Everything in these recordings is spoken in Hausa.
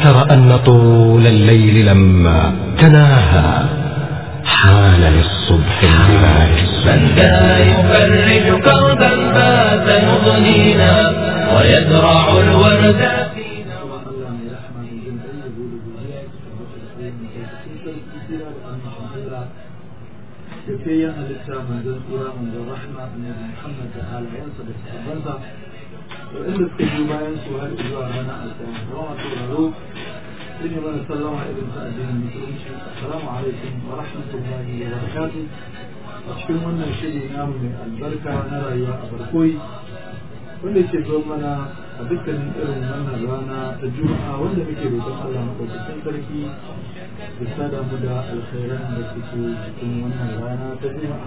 تر أن طول الليل لما تناهى حان للصبح البلاد من ذا يفرج كربا بات يضنينا ويزرع الورد فينا Allah mai rahama mai jin ɗan yabo da godiya su tabbata da Allah da ke yin halitta manzon tsira manzon rahama annabi Muhammad da halayensa da sahabbansa da inda suka yi bayan su har zuwa ranar alƙiyama kuma masu sauraro sun yi mana sallama irin ta addinin musulunci assalamu alaikum wa rahmatullahi wa barakatuh a cikin wannan shiri namu mai albarka na rayuwa a barkoyi wanda ke zo mana a dukkanin irin wannan rana ta juma'a wanda muke roƙon Allah maɗaukakin sarki da sada mu da alkhairan da suke cikin wannan rana ta juma'a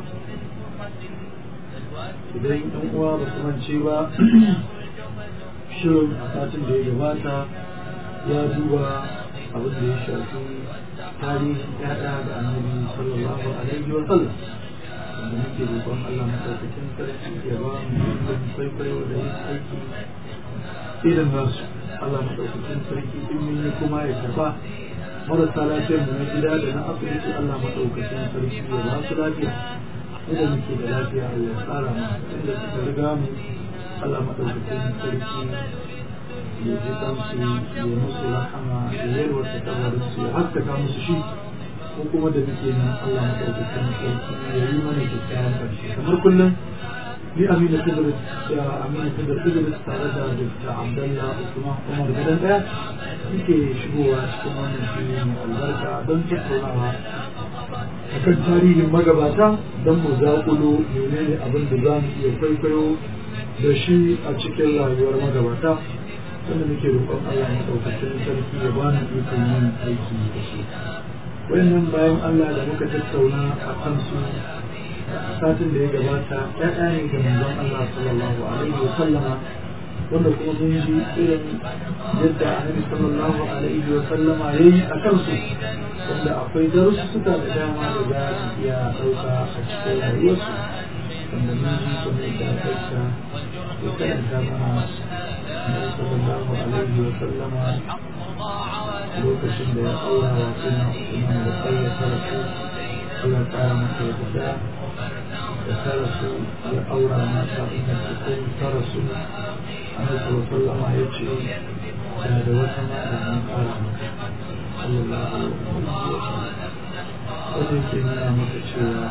idan ɗan uwa ba su mance ba shirin a satin da ya gabata ya duba abin da ya shafi tarihin ƴaƴa da annabi sallallahu alaihi wa sallam da muke roƙon Allah maɗaukakin sarki ya ba mu ikon kwaikwayo da yin aiki irin nasu Allah maɗaukakin sarki in mun yi kuma ya karɓa marasa lafiyar mu na gida da na asibiti Allah maɗaukakin sarki ya ba su lafiya inda muke da lafiya Allah ya tsara mu inda suka riga mu Allah maɗaukakin sarki ya ji kansu ya musu rahama ya yarwata kabarinsu ya haskaka musu shi ko kuma da muke nan Allah maɗaukakin sarki ya yi mana kyakkyawan ƙarshe kamar kullum ni Aminu Idris da Aminu Idris Idris tare da Dr. Abdullah Usman Umar gidan ɗaya muke shigowa cikin wannan fili mai albarka don tattaunawa akan tarihin magabata don mu zaƙulo menene abin da za mu iya kwaikwayo da shi a cikin rayuwar magabata wanda muke roƙon Allah maɗaukakin sarki ya bani ikon yin aiki da shi. wayannan bayan Allah da muka tattauna a kansu satin da ya gabata ƴaƴa ne ga manzon Allah sallallahu alaihi wa sallama wanda kuma mun ji irin yadda annabi sallallahu alaihi wa sallama yayi a kansu wanda akwai darussuka da dama da za su iya ɗauka a cikin rayuwarsu wanda mun ji kamar da ɗauka ya karanta mana annabi sallallahu alaihi wa sallama lokacin da ya aura wa suna Usman da tsaye ta rasu Allah tsara masa ya fita da ta rasu ya aura mata inda su kai ta rasu Annabi sallallahu ya ce da da wata ma da an tsara mata sallallahu alaihi wa sallam wanda yake nuna maka cewa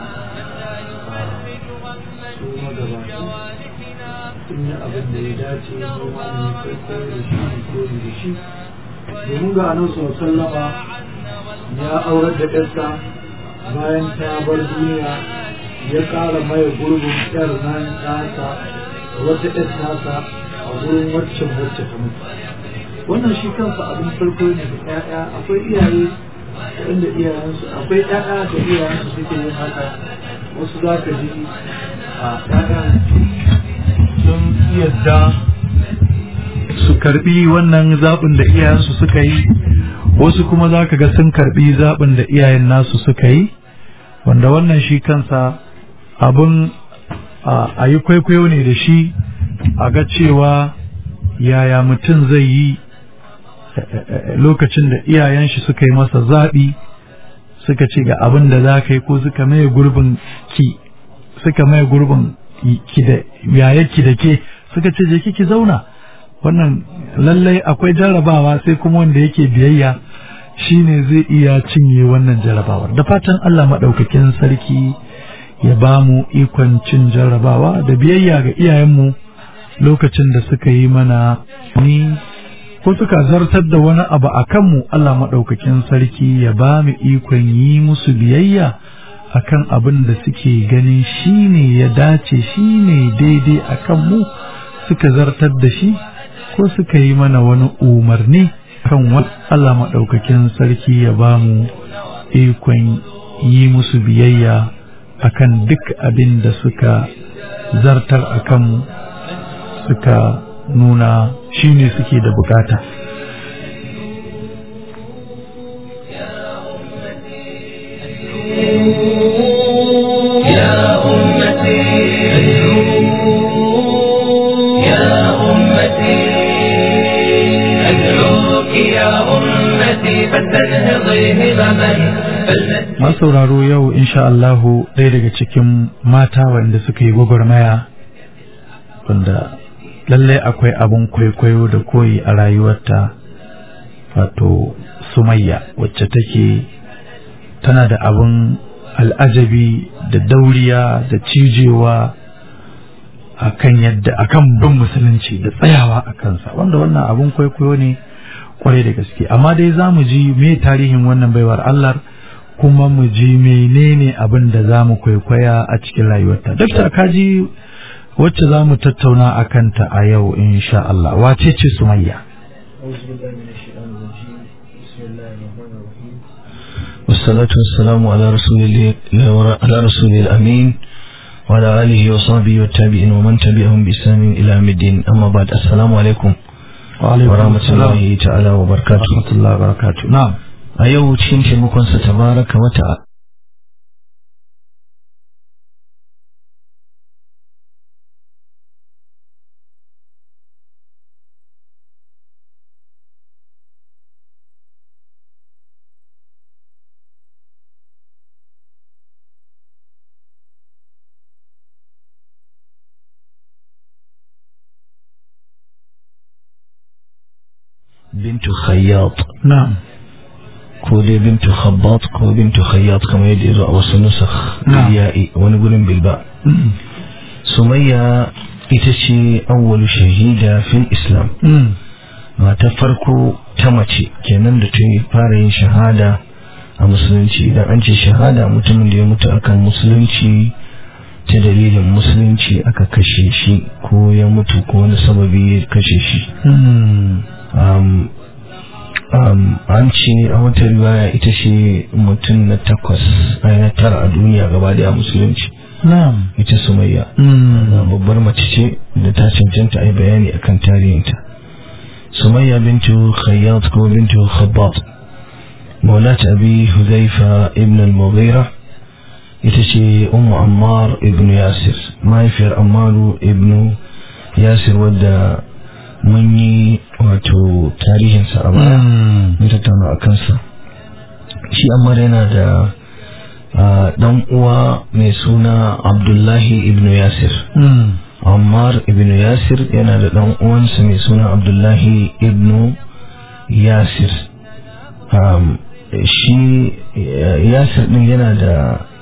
su magabata sun yi abin da ya dace noma ne kwaikwayo da shi ne koyi da shi domin ga anan sallama ya aurar da ƴarsa bayan ta bar duniya ya ƙara maye gurbin ƴar nan tasa wata ƴar tasa a gurin waccan wacce ta mutu wannan shi kansa abin farko ne da ƴaƴa akwai iyaye wanda iyayensu akwai ƴaƴa da iyayensu suke yin haka wasu za ka ji a ƴaƴan sun yadda su karbi wannan zaɓin da iyayensu suka yi wasu kuma za ka ga sun karbi zaɓin da iyayen nasu suka yi wanda wannan shi kansa abin a yi kwaikwayo ne da shi a ga cewa yaya mutum zai yi lokacin da iyayen shi suka yi masa zaɓi suka ce ga abin da za ka yi ko suka maye gurbin ki suka maye gurbin ki da yayarki da ke suka ce je ki zauna wannan lallai akwai jarrabawa sai kuma wanda yake biyayya shine zai iya cinye wannan jarrabawar da fatan Allah maɗaukakin sarki ya ba mu ikon cin jarrabawa da biyayya ga iyayenmu lokacin da suka yi mana ni ko suka zartar da wani abu a kanmu Allah maɗaukakin sarki ya ba mu ikon yi musu biyayya akan abin da suke ganin shine ya dace shine daidai a kanmu suka zartar da shi ko suka yi mana wani umarni kan wani Allah maɗaukakin sarki ya ba mu ikon yi musu biyayya akan duk abin da suka zartar a kanmu suka nuna shi ne suke da bukata يا أمتي يا أمتي أدعوك يا أمتي فلتنهضي همما فلنسجد masauraro yau insha Allahu ɗaya daga cikin mata wanda suka yi gwagwarmaya wanda lallai akwai abin kwaikwayo da koyi a rayuwarta wato sumayya wacce take tana da abin al'ajabi da dauriya da cijewa akan yadda akan bin musulunci da tsayawa a kansa wanda wannan abin kwaikwayo ne kwarai da gaske amma dai za mu ji me tarihin wannan baiwar Allah kuma mu ji menene abin da za mu kwaikwaya a cikin rayuwarta dakta kaji wacce za mu tattauna a kanta a yau insha Allah wace ce sumayya والصلاة والسلام على رسول الله على رسول الأمين وعلى آله وصحبه والتابعين ومن تبعهم بإسلام إلى يوم الدين أما بعد السلام عليكم ورحمة الله تعالى وبركاته rahmatullahi wa barakatuh na'am a yau cikin taimakonsa tabaraka wata bintu khayyat na'am ko dai bintu khabbat ko bintu khayyat kamar yadda ya zo a wasu nusakh Na'am. ya'i wani gurin bilba Mm. sumayya ita ce awwalu shahida fil islam Mm. mata farko ta mace kenan da ta fara yin shahada a musulunci idan an ce shahada mutumin da ya mutu akan musulunci ta dalilin musulunci aka kashe shi ko ya mutu ko wani sababi ya kashe shi Mm. um, um, an ce a wata riwaya ita ce mutum na takwas a na tara a duniya gaba daya musulunci na'am ita sumayya Mm. babbar mace ce da ta cancanta a yi bayani akan tarihinta sumayya bintu khayyat ko bintu khabbat maulat abi huzaifa ibn al-mughira ita ce ummu ammar ibn yasir mahaifiyar ammaru ibn yasir wadda mun yi wato tarihinsa a baya Mm. mun tattauna a kansa shi ammar yana da ah, dan uwa mai suna abdullahi ibn yasir Mm. Ammar ibn Yasir yana da ɗan uwansa mai suna Abdullahi ibn Yasir. Um, shi eh, Yasir ɗin yana da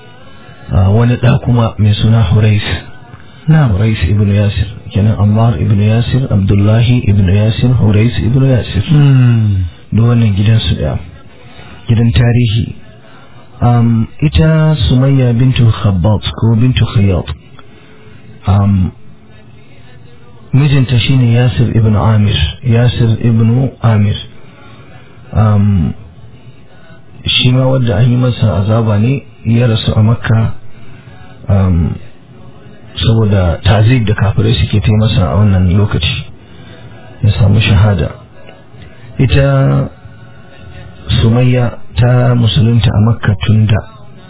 ah, wani ɗa kuma mai suna Hurais. na'am Hurais ibn Yasir. Kenan Ammar ibn Yasir, Abdullahi ibn Yasir, Hurais ibn Yasir. Mm. Duk wannan gidansu ɗaya. Gidan tarihi. Um, ita Sumayya bintu Khabbat ko bintu Khayyat. Um, mijinta shine Yasir ibn Amir Yasir ibn Amir um, shi ma wadda an yi masa azaba ne ya rasu a makka um, saboda tazib da kafirai suke ta masa a wannan lokaci ya samu shahada ita sumayya ta musulunta a makka tun da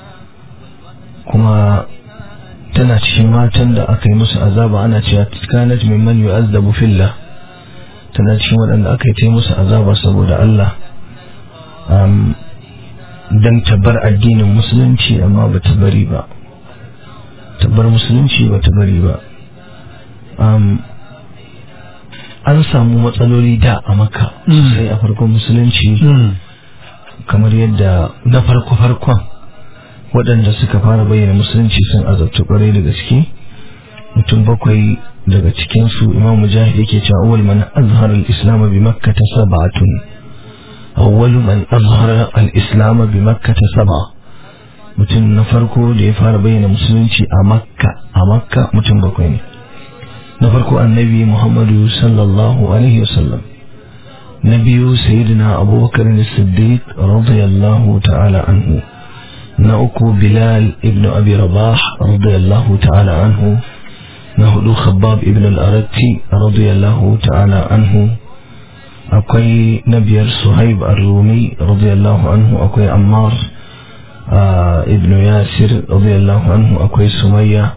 kuma tana cikin matan da aka yi musu azaba ana cewa kanat mimman yu'azzabu fillah tana cikin waɗanda aka yi ta musu azaba saboda Allah um, dan tabbar addinin musulunci amma ba ta bari ba tabbar musulunci ba ta bari ba um, an samu matsaloli da a maka Mm. sai a farkon musulunci Mm. kamar yadda na farko-farkon waɗanda suka fara bayyana musulunci sun azabta kwarai da gaske mutum bakwai daga cikinsu imam mujahid yake cewa awwal man azhara al-islam bi makkah sab'atun awwal man azhara al-islam bi makkah sab'a mutum na farko da ya fara bayyana musulunci a makka a makka mutum bakwai ne na farko annabi muhammadu sallallahu alaihi wasallam na biyu sayyidina abubakar as-siddiq radiyallahu ta'ala anhu na uku bilal ibn abi rabah radiyallahu ta'ala anhu na hudu khabbab ibn al-aratti radiyallahu ta'ala anhu akwai na biyar suhaib ar-rumi radiyallahu anhu akwai ammar ah, ibn yasir radiyallahu anhu akwai sumayya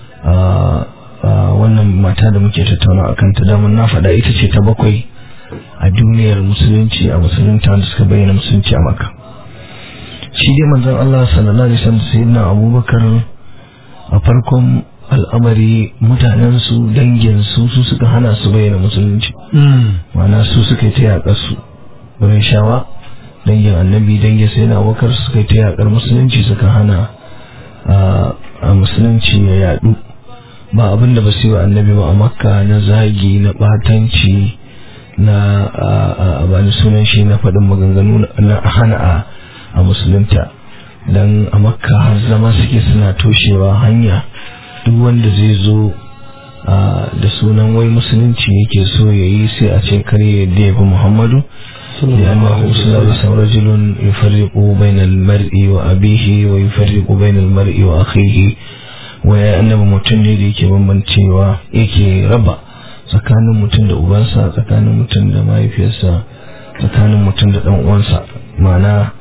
ah, ah, wannan mata da muke tattauna akan ta damun na faɗa ita ce ta bakwai a duniyar musulunci a musulunta wanda suka bayyana musulunci a maka shi dai manzon Allah sallallahu alaihi wasallam sayyidina Abubakar a farkon al'amari mutanen su dangin su su suka hana su bayyana musulunci ma'ana su suka yi ta yaƙar su wurin shawa dangin annabi dangin sayyidina Abubakar suka yi ta yaƙar musulunci suka hana a musulunci ya yadu ba abin da ba su yi wa annabi ba a makka na zagi na batanci na a bani sunan shi na faɗin maganganu na hana a musulunta don a makka har zama suke suna toshewa hanya duk wanda zai zo da sunan wai musulunci yake so ya yi sai a ce kare yadda ya fi muhammadu لأنه صلى الله عليه وسلم رجل يفرق بين المرء وأبيه ويفرق بين المرء وأخيه waya annabi mutum ne da yake bambancewa yake raba tsakanin mutum da ubansa tsakanin mutum da mahaifiyarsa tsakanin mutum da dan uwansa ma'ana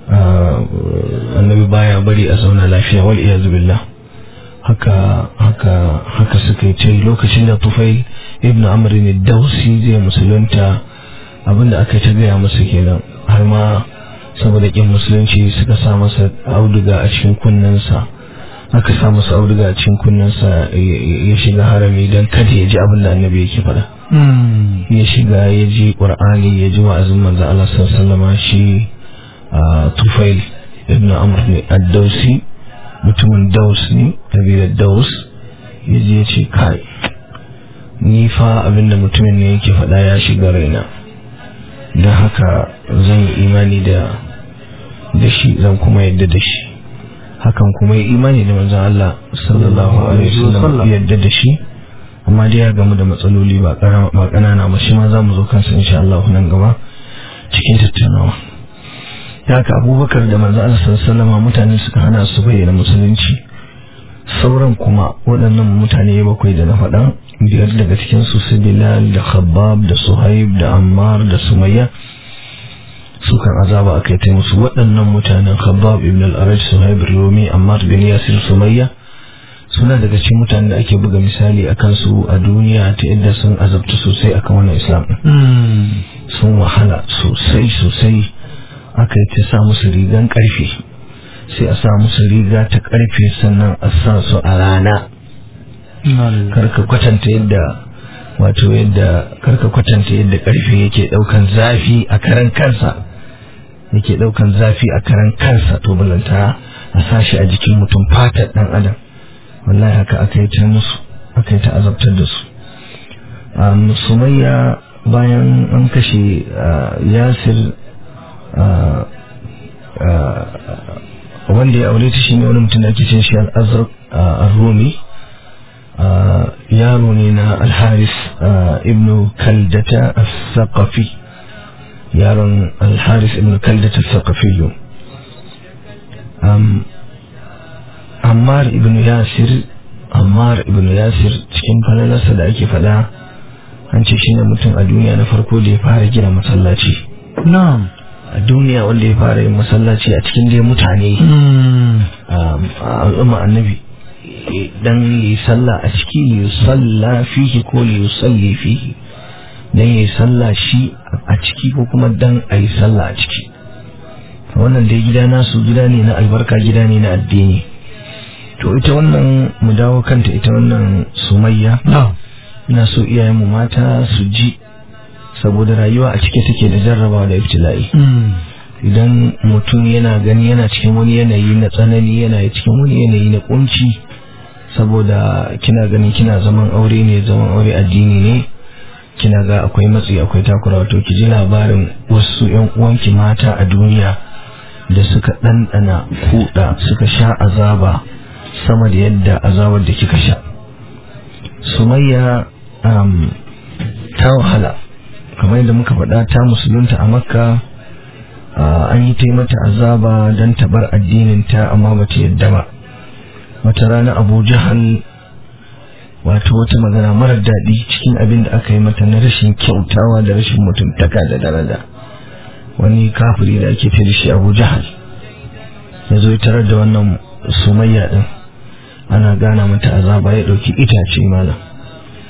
annabi baya bari a zauna lafiya wal iyaz billah haka haka haka suka yi ce lokacin da tufai ibnu amr ne dausi zai musulunta abinda aka ta gaya masa kenan har ma saboda kin musulunci suka sa masa auduga a cikin kunnensa aka sa masa auduga a cikin kunnensa ya shiga harami don kada ya ji abin da annabi yake faɗa ya shiga ya ji ƙur'ani ya ji wa'azin manzo Allah sallallahu shi tufail ibn amr ne ad-dausi mutumin daus ne kabilar daus ya je ya ce kai ni fa abin da mutumin ne yake faɗa ya shiga raina don haka zan yi imani da da shi zan kuma yadda da shi hakan kuma yi imani da manzon Allah sallallahu alaihi wasallam yadda da shi amma dai ya gamu da matsaloli ba ƙanana ba shi ma za mu zo kansa insha Allah nan gaba cikin tattaunawa da haka abubakar da manzon Allah sallallahu alaihi mutane suka hana su bayyana musulunci sauran kuma waɗannan mutane bakwai da na faɗa biyar daga cikin su su Bilal da Khabbab da Suhaib da Ammar da Sumayya sukan azaba aka yi musu waɗannan mutanen khabbab ibn al-araj suhaib rumi ammar bin yasir sumayya suna daga cikin mutanen da ake buga misali a kansu a duniya ta yadda sun azabta sosai akan wannan islam sun wahala sosai sosai aka yi ta sa musu rigan karfe sai a sa musu riga ta karfe sannan a sa su a rana karka kwatanta yadda wato yadda karka kwatanta yadda karfe yake daukan zafi a karan kansa yake daukan zafi a karan kansa to balanta a sashi a jikin mutum fatar dan adam wallahi haka aka yi ta musu aka yi ta azabtar da su sumayya bayan an kashe yasir wanda ya aure ta shine wani mutum da ake cin shi al-azraq ar-rumi yaro ne na alharis ibn kaldata al-thaqafi yaron alharis ibn kaldata al-thaqafi ammar ibn yasir ammar ibn yasir cikin falalarsa da ake fada an ce shine mutum a duniya na farko da ya fara gina masallaci na'am a duniya wanda ya fara yin masallaci a cikin dai mutane a al'umma annabi dan yi sallah a ciki yi sallah fihi ko yi salli fihi dan yi sallah shi a ciki ko kuma dan a yi sallah a ciki wannan dai gida nasu gida ne na albarka gida ne na addini to ita wannan mu dawo kanta ita wannan sumayya ina so iyayenmu mata su ji saboda rayuwa a cike take da jarrabawa da ibtila'i idan mutum yana gani yana cikin wani yanayi na tsanani yana cikin wani yanayi na kunci saboda kina ganin kina zaman aure ne zaman aure addini ne kina ga akwai matsi akwai takura wato ki ji labarin wasu yan uwanki mata a duniya da suka ɗanɗana kuɗa suka sha azaba sama da yadda azabar da kika sha sumayya ta wahala kamar yadda muka faɗa ta musulunta a makka an yi mata azaba don tabar addininta amma ba ta yadda ba wata rana abu jahal wato wata magana marar daɗi cikin abin da aka yi mata na rashin kyautawa da rashin mutuntaka da daraja wani kafiri da ake fi da shi abu jahal ya zo tarar da wannan sumayya ɗin ana gana mata azaba ya ɗauki itace malam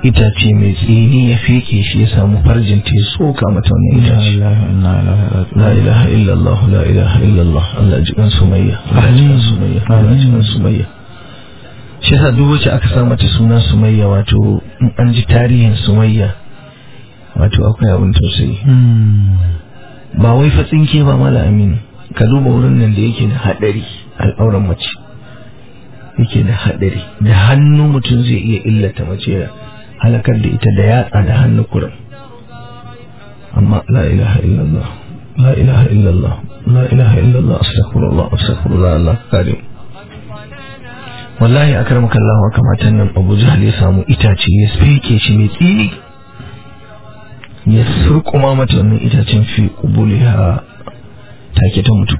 itace mai tsini ya feke shi ya samu farjin ta ya soka mata wannan itace la ilaha illallah la ilaha illallah Allah ji kan sumayya Allah ji kan sumayya Allah ji kan sumayya shi yasa duk wacce aka sa mata suna sumayya wato in an ji tarihin sumayya wato akwai abin tausayi ba wai fa tsinke ba mala aminu ka duba wurin nan da yake da hadari al'auran mace yake da hadari da hannu mutum zai iya illata mace ya halakar da ita da yatsa da hannu kurin amma la ilaha illallah la ilaha illallah la ilaha illallah astaghfirullah astaghfirullah Allah kare wallahi akramaka Allah wa kamatan nan Abu Jahl ya samu itace ya fike shi mai tsini ya surkuma mata wannan itacen fi kubuliha take ta mutu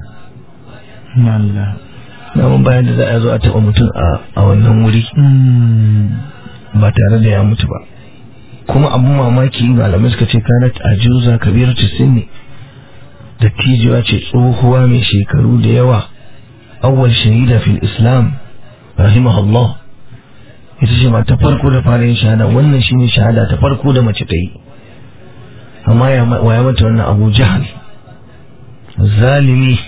namun bayan da za a zo a taɓa mutum a wannan wuri ba tare da ya mutu ba kuma abun mamaki malamai suka ce kanat ajuza kabir sinni da tijiwa ce tsohuwa mai shekaru da yawa awwal shahida fil islam rahimahullah ita ce ma ta farko da fara yin shahada wannan shine shahada ta farko da mace ta yi amma ya waya mata wannan abu jahal zalimi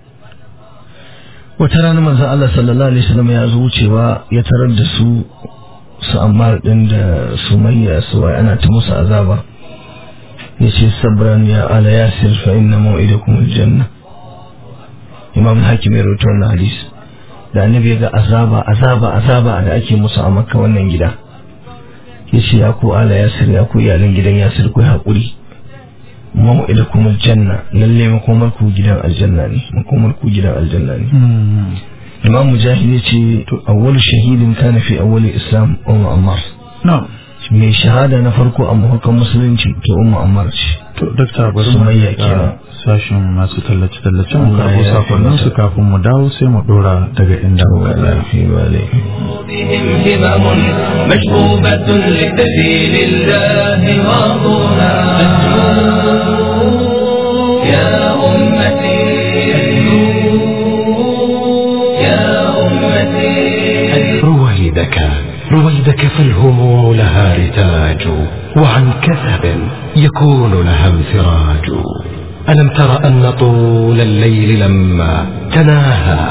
wata rana manzon Allah sallallahu alaihi wasallam ya zo wucewa ya tarar da su su ammar din da sumayya su wai ana ta musu azaba yace sabran ya ala yasir fa inna maw'idakum aljanna imam hakim ya rawaito wannan hadisi da annabi ya ga azaba azaba azaba da ake musu a makka wannan gida yace ya ku ala yasir ya ku iyalan gidan yasir ku haƙuri maw'idakum aljanna lalle makomar ku gidan aljanna ne makomar ku gidan aljanna ne imam mujahid yace to awwal shahidin kana fi awwal islam umma ammar na'am mai shahada na farko a mahakan musulunci to umma ammar ce to dakta bari mu Sumayya ga kenan. sashin masu tallace tallace mu Allah karbo ya sakonnin su taimaka. kafin mu dawo sai mu dora daga inda muka tsaya في بالي بهم همم مشبوبة لسبيل الله غاضنا يا أمتي يا أمتي رويدك رويدك فالهموم لها رتاج وعن كثب يكون لها انفراج ألم تر أن طول الليل لما تناهى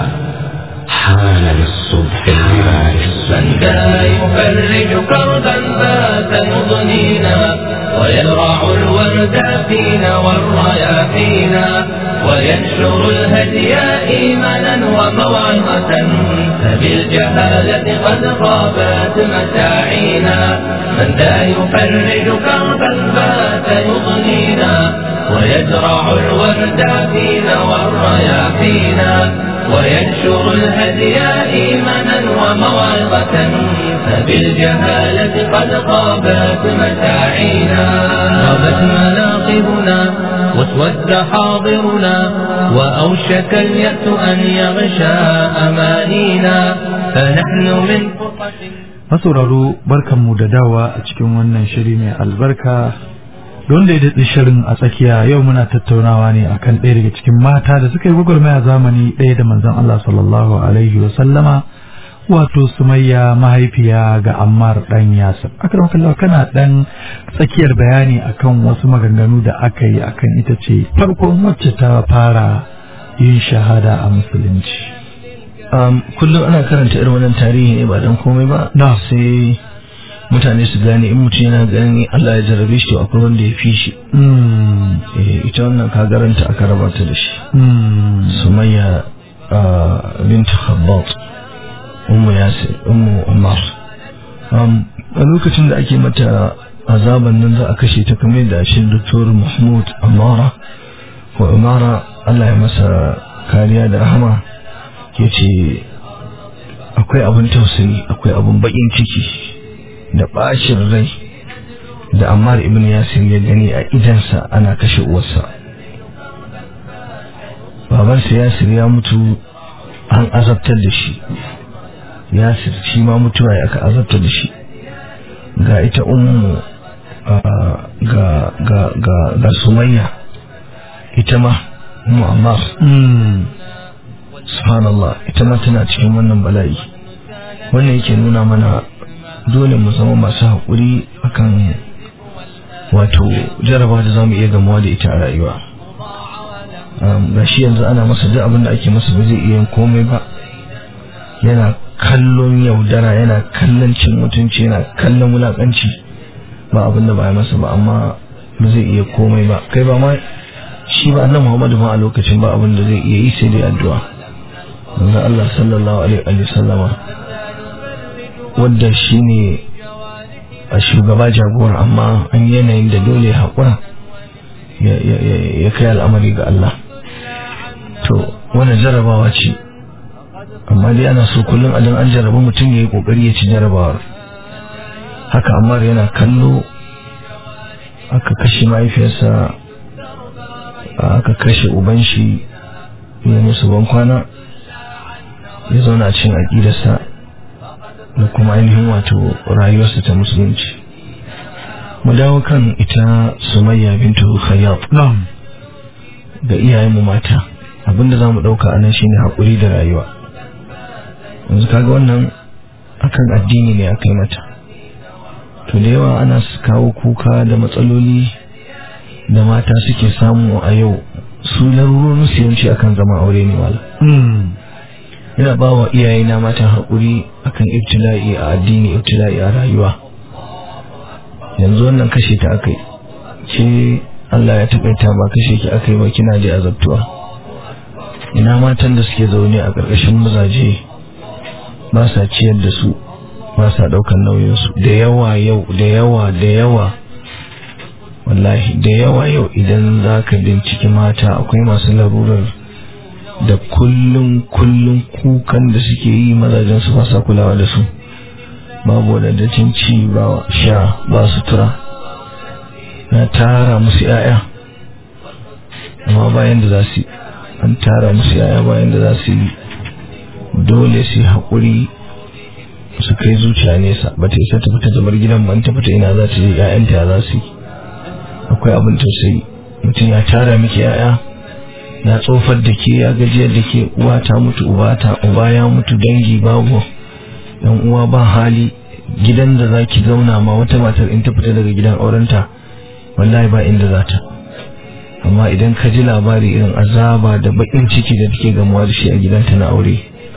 حان للصبح البلاج من ذا يفرج كربا بات مضنينا ويزرع الورد فينا والرياحينا وينشر الهدي إيمانا وموعظة فبالجهالة قد خابت مساعينا من ذا يفرج كربا بات يضنينا ويزرع الورد فينا والرياحينا وينشر الهدي إيمانا وموعظة فبالجهالة قد خابت مساعينا غابت مناقبنا واسود حاضرنا وأوشك اليأس أن يغشى أمانينا فنحن من فرقة masauraro barkanmu da dawa a cikin wannan shiri mai albarka don da ya daɗi shirin a tsakiya yau muna tattaunawa ne akan ɗaya daga cikin mata da suka yi gwagwarmaya zamani ɗaya da manzon Allah sallallahu alaihi wa sallama wato sumayya mahaifiya ga ammar ɗan yasir akram kallah kana ɗan tsakiyar bayani akan wasu maganganu da aka yi akan ita ce farkon wacce ta fara yin shahada a musulunci um, kullum ana karanta irin wannan tarihi ne ba dan komai ba Na. sai mutane su gane in mutum yana ganin Allah ya jarrabe shi to akwai wanda ya fi shi Mm, eh, ita wannan kagaranta aka raba ta da shi mm, sumayya uh, bint khabbat ummu yasir ummu umar um, a lokacin da ake mata azaban nan za a kashe ta kamar da shi doktor mahmud amara ko umara Allah ya masa kariya da rahama ya ce akwai abin tausayi akwai abin bakin ciki da bacin rai da ammar ibn yasir ya gani a idansa ana kashe uwarsa babansa yasir ya mutu an azabtar da shi yasir shi ma mutuwa ya aka azabtar da shi ga ita ummu ah, ga ga ga ga sumayya ita ma ummu ammar mm. subhanallah ita ma tana cikin wannan bala'i wannan yake nuna mana dole mu zama masu haƙuri akan wato jaraba da za mu iya gamuwa da ita a rayuwa ga shi yanzu ana masa duk abin da ake masa ba zai iya yin komai ba yana kallon yaudara yana kallon cin mutunci yana kallon wulakanci ba abin da ba ya masa ba amma ba zai iya komai ba kai ba ma shi ba annabi Muhammadu ma a lokacin ba abin da zai iya yi sai dai addu'a manzo Allah sallallahu alaihi wa sallama wanda shine a shugaba jagora amma an yanayin da dole haƙura ya kai al'amari ga Allah to wannan jarabawa ce amma dai ana so kullum adan an jaraba mutum ya yi ƙoƙari ya ci jarabawar haka amma yana kallo aka kashe mahaifiyarsa aka kashe uban shi ya musu ban kwana ya zauna cin aƙidarsa da kuma ainihin wato rayuwarsa ta musulunci mu dawo kan ita sumayya bintu khayyab da iyayenmu mata abinda za mu ɗauka anan shine haƙuri da rayuwa yanzu kaga wannan akan addini ne aka yi mata to da yawa ana kawo kuka da matsaloli da mata suke samu a yau su larurorin su yanci akan zama aure ne wala ina ba wa iyayena mata haƙuri akan ibtila'i a addini ibtila'i a rayuwa yanzu wannan kashe ta aka yi ce Allah ya taƙaita ba kashe ki aka yi ba kina da azabtuwa ina matan da suke zaune a ƙarƙashin mazaje ba sa ciyar da su ba sa ɗaukar nauyinsu da yawa yau da yawa da yawa wallahi da yawa yau idan za ka binciki mata akwai masu larurar da kullum kullum kukan da suke yi mazajen su ba sa kulawa da su babu wadataccen ci ba sha ba sutura na tara musu yaya amma bayan da za su an tara musu yaya bayan da za su yi dole su haƙuri su kai zuciya nesa ba ta isa ta fita zamar gidan ban ta fita ina za ta je ƴaƴanta za su yi akwai abin tausayi mutum ya tara miki ƴaƴa na tsofar da ke ya gajiyar da ke uwa ta mutu uba ta uba ya mutu dangi babu yan uwa ba hali gidan da zaki zauna ma wata matar in ta fita daga gidan aurenta wallahi ba inda za ta amma idan ka ji labari irin azaba da bakin ciki da take gamuwa da shi a gidanta na aure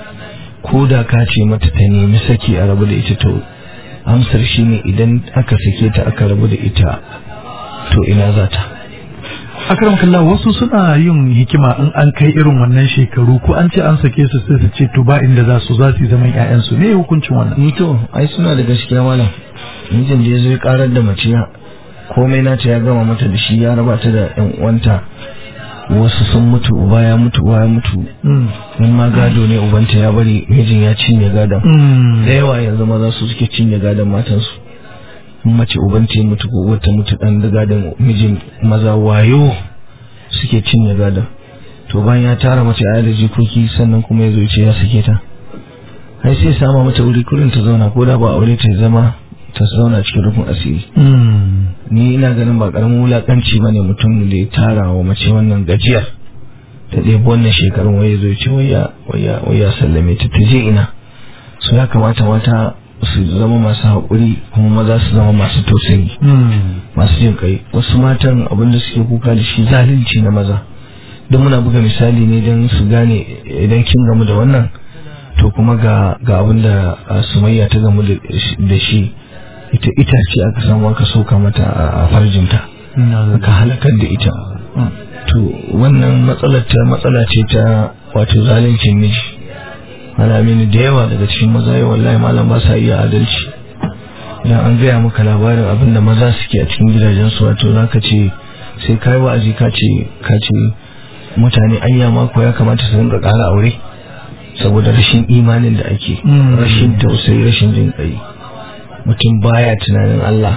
ko da ka ce mata ta nemi saki a rabu da ita to amsar shi ne idan aka sake ta aka rabu da ita to ina za ta akram kalla wasu suna yin hikima in an kai irin wannan shekaru ko an ce an sake su sai su ce to ba inda za su za su zaman ƴaƴansu ne hukuncin wannan ni to ai suna da gaskiya malam mijin da ya zo ya karar da mace komai nata ya gama mata da shi ya raba ta da ƴan uwanta wasu sun mutu uba ya mutu uwa ya mutu in ma gado ne ubanta ya bari mijin ya cinye gadon da yawa yanzu maza su suke cinye gadon matansu mace ubanta ya mutu ko wata mutu dan da gadon mijin maza wayo suke cinye gadon to bayan ya tara mace a da jikoki sannan kuma ya zo ce ya sake ta ai sai sama mata wuri kurin ta zauna ko da ba aure ta zama ta zauna cikin rufin asiri ni ina ganin ba karamin wulakanci bane mutum da ya tara wa mace wannan gajiyar ta ɗebi wannan shekarun waye zo ce waya waya waya sallame ta ta je ina su ya kamata mata su zama masu haƙuri kuma maza su zama masu tausayi masu jin kai wasu matan abin da suke kuka da shi zalunci na maza don muna buga misali ne don su gane idan kin gamu da wannan to kuma ga ga abin da sumayya ta gamu da shi ita itace aka samu aka soka mata a farjinta aka halakar da ita to wannan matsalar ta matsala ce ta wato zaluncin miji ana mini da yawa daga cikin maza yau wallahi malam ba sa iya adalci idan an gaya maka labarin abin da maza suke a cikin gidajensu wato za ka ce sai kai wa'azi ka ce ka ce mutane anya mako ya kamata su rinka ƙara aure saboda rashin imanin da ake rashin tausayi rashin jin ƙai mutum baya tunanin Allah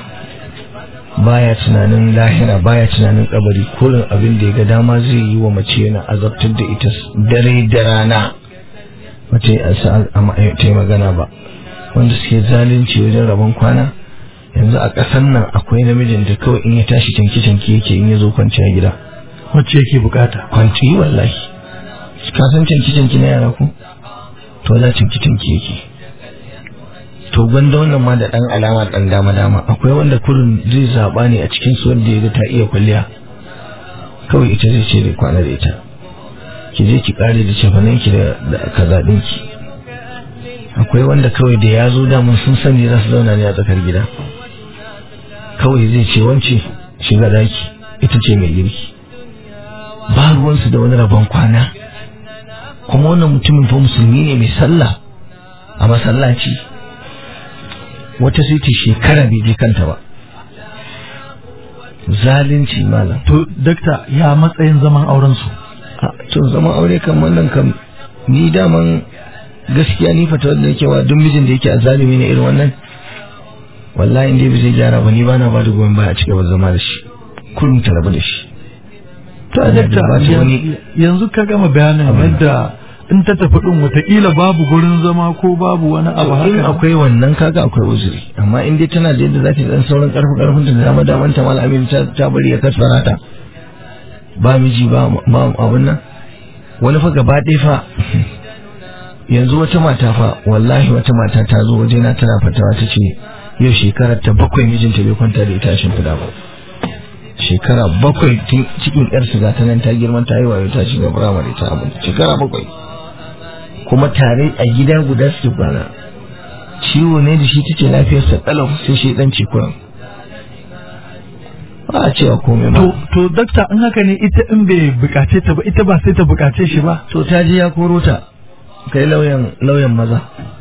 baya tunanin lahira baya tunanin kabari kullum abin da ya ga dama zai yi wa mace yana azabtar da ita dare da rana mace ta yi magana ba wanda suke zalunci wajen rabon kwana yanzu a ƙasar nan akwai namijin da kawai in ya tashi canki-canki yake in ya zo kwanciya gida wacce yake bukata kwanci wallahi ka san canki-canki na yara ko to za canki-canki yake to gwanda wannan ma da dan alama dan dama dama akwai wanda kurin zai zaba ne a cikin su wanda ya ga ta iya kwalliya kawai ita zai ce da kwana da ita ki je ki kare da cefanen ki da kaza ɗinki akwai wanda kawai da ya zo damun sun sani za su zauna ne a tsakar gida kawai zai ce wance shiga daki ita ce mai girki ba ruwansu da wani rabon kwana kuma wannan mutumin fa musulmi ne mai sallah a masallaci wata sai ta shekara bai je kanta ba zalunci malam to dakta ya matsayin zaman auren su a to zaman aure kan wannan kam ni daman gaskiya ni fata wanda yake wa duk mijin da yake a zalimi ne irin wannan wallahi inda bai zai gyara ba ni ba na ba da goyon baya a cikin zama da shi kullum ta rabu da shi to dakta yanzu ka gama bayanin yadda in ta tafi din watakila babu gurin zama ko babu wani abu in haka akwai wannan kaga akwai uzuri amma in dai tana da yadda za ta dan sauran karfin karfin ta da dama daman ta mal amin ta ta bari ya kasara ta ba miji ba ba abun nan wani fa gaba ɗaya fa yanzu wata mata fa wallahi wata mata ta zo waje na tana fatawa ta ce yau shekarar ta bakwai mijinta bai kwanta da ita a shimfiɗa ba shekara bakwai tun cikin yar shiga ta nan ta girman ta yi wayo ta shiga firamare ta abin shekara bakwai kuma tare a gida guda suke kwana ciwo ne da shi ta ce lafiyarsa kalau sai shi dan kuran ba a cewa komai to ba to dakta in haka ne ita in bai bukace ta ba ita ba sai ta bukace shi ba to ta ji ya koro ta kai lauyan lauyan maza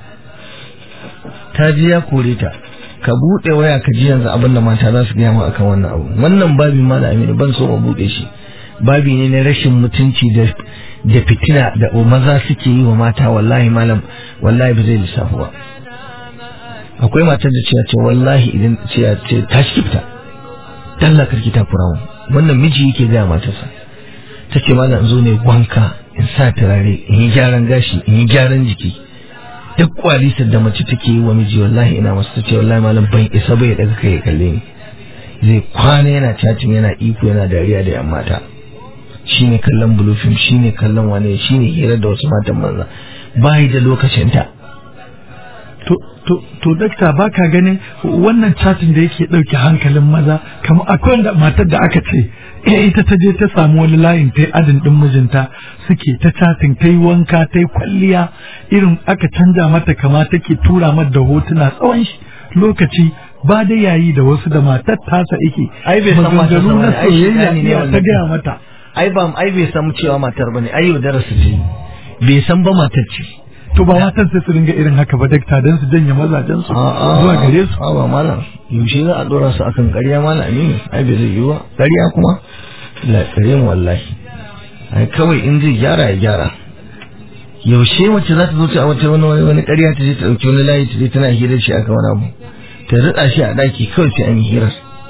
ta ji ya kore ta ka buɗe waya ka ji yanzu abin da mata za su gaya ma akan wannan abu wannan babi ma da aminu ban so ma buɗe shi babi ne na rashin mutunci da da fitina da maza suke yi wa mata wallahi malam wallahi ba zai lissafu ba akwai matar da cewa ce wallahi idan ce ce ta shi fita dalla karki ta furawo wannan miji yake gaya matarsa ta ce malam in zo ne wanka in sa turare in yi gyaran gashi in yi gyaran jiki duk kwalisar da mace take yi wa miji wallahi ina masu ta ce wallahi malam ban isa bai daga kai ya kalle ni zai kwana yana cacin yana iko yana dariya da yan mata shine kallon blue film shine kallon wane shine hira da wasu matan banza bai da lokacin ta to to to dakta baka ganin wannan chatin da yake dauke hankalin maza kamar akwai wanda matar da aka ce eh ita ta je ta samu wani layin ta adin din mijinta suke ta chatin ta yi wanka ta yi kwalliya irin aka canja mata kama take tura mata da hotuna tsawon shi lokaci ba da yayi da wasu da matar tasa yake Ai, bai san matar maganganu sa na bane, ai, soyayya shaidani ne iya wannan. ta gaya mata ai ba ai bai san cewa matar bane ai yaudara su ce bai san ba matar ce to ba matan sai su ringa irin haka ba dakta dan su janye mazajen su zuwa gare su a ba malam yaushe za a dora su akan ƙarya malam aminu ai bai zai yi ba ƙarya kuma la ƙarya mu wallahi ai kawai in zai gyara ya gyara yaushe wacce za ta zo ta wata wani wani wani ƙarya ta je ta ɗauki wani layi ta je tana hirar shi aka wani abu ta rida shi a ɗaki kawai sai an yi hirar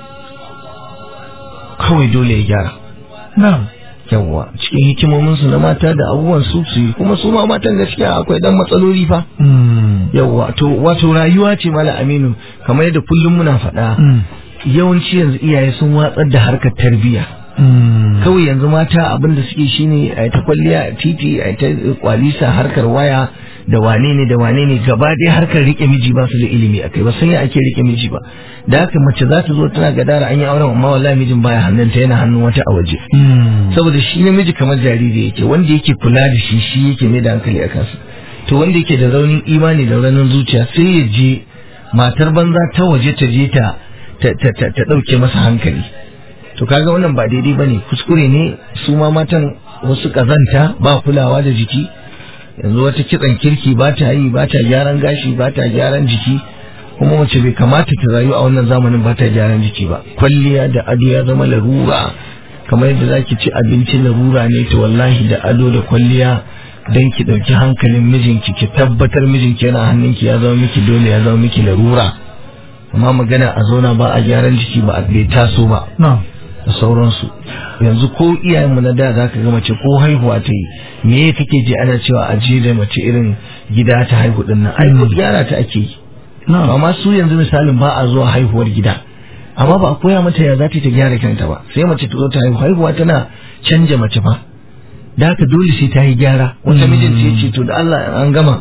kawai dole ya gyara na'am yawwa cikin hikimominsu na mata da abubuwan su su yi kuma su ma matan gaskiya akwai dan matsaloli fa Mm. yawwa to wato rayuwa ce mala aminu kamar yadda kullum muna faɗa Mm. yawanci yanzu iyaye sun watsar da harkar tarbiyya Mm. kawai yanzu mata abin da suke shine a ta kwalliya a titi a ta kwalisa harkar waya da wane ne da wane ne gaba dai harkar rike miji ba su da ilimi akai ba san ya ake rike miji ba da haka mace za ta zo tana gadara an yi auren amma wallahi mijin baya hannunta yana hannun wata a waje Mm. saboda shi namiji kamar jariri yake wanda yake kula da shi shi yake mai da hankali a kansa to wanda yake da raunin imani da raunin zuciya sai ya je matar banza ta waje ta je ta ta ta ta, ta dauke masa hankali to kaga wannan ba daidai bane kuskure ne su ma matan wasu kazanta ba kulawa da jiki yanzu wata kitsan kirki ba ta yi ba ta gyaran gashi ba ta gyaran jiki kuma mace bai kamata ta rayu a wannan zamanin ba ta gyaran jiki ba kwalliya da ado ya zama larura kamar yadda zaki ci abinci larura ne to wallahi da ado da kwalliya dan ki dauki hankalin mijinki ki tabbatar mijinki yana hannunki ya zama miki dole ya zama miki larura amma magana a zauna ba a gyaran jiki ba a bai taso ba na'am da sauransu yanzu ko iyayenmu na da zaka ga mace ko haihuwa ta yi me kake ji ana cewa a je da mace irin gida ta haihu din nan ai ko gyara ta ake yi na'am amma su yanzu misalin ba a zuwa haihuwar gida amma ba a koya mata ya za ta yi ta gyara kanta ba sai mace ta zo ta haihu haihuwa tana canja mace fa da haka dole sai ta yi gyara wata Mm. mijinta ya ce to da Allah an gama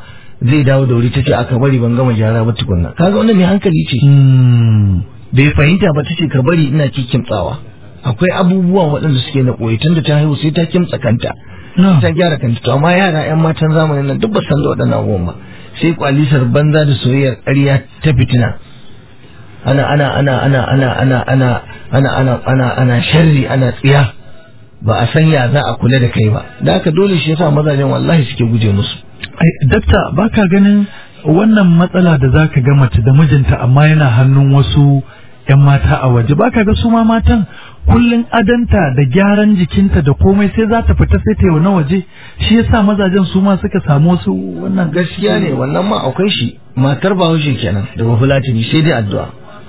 zai dawo da wuri ta ce aka bari ban gama gyara ba tukunna kaga wannan mai hankali ce Mm. bai fahimta ba ta ce ka bari ina kimtsawa akwai abubuwa waɗanda suke na ɓoye tunda ta haihu sai ta kimtsa kanta Na'am. ta gyara kanta to amma yara yan matan zamanin nan duk ba san da waɗannan abubuwan ba sai kwalisar banza da soyayyar ƙarya ta fitina ana ana ana ana ana ana ana ana ana ana ana sharri ana tsiya ba a san ya za a kula da kai ba da haka dole shi yasa mazajen wallahi suke guje musu Ai, dakta baka ganin wannan matsala da zaka ga mace da mijinta amma yana hannun wasu 'yan mata a waje baka ga su ma matan kullun adanta da gyaran jikinta da komai sai za ta fita sai ta yi na waje shi yasa mazajen su ma suka samu wasu wannan gaskiya ne wannan ma akwai shi matar bahaushe kenan da bafulatani sai dai addu'a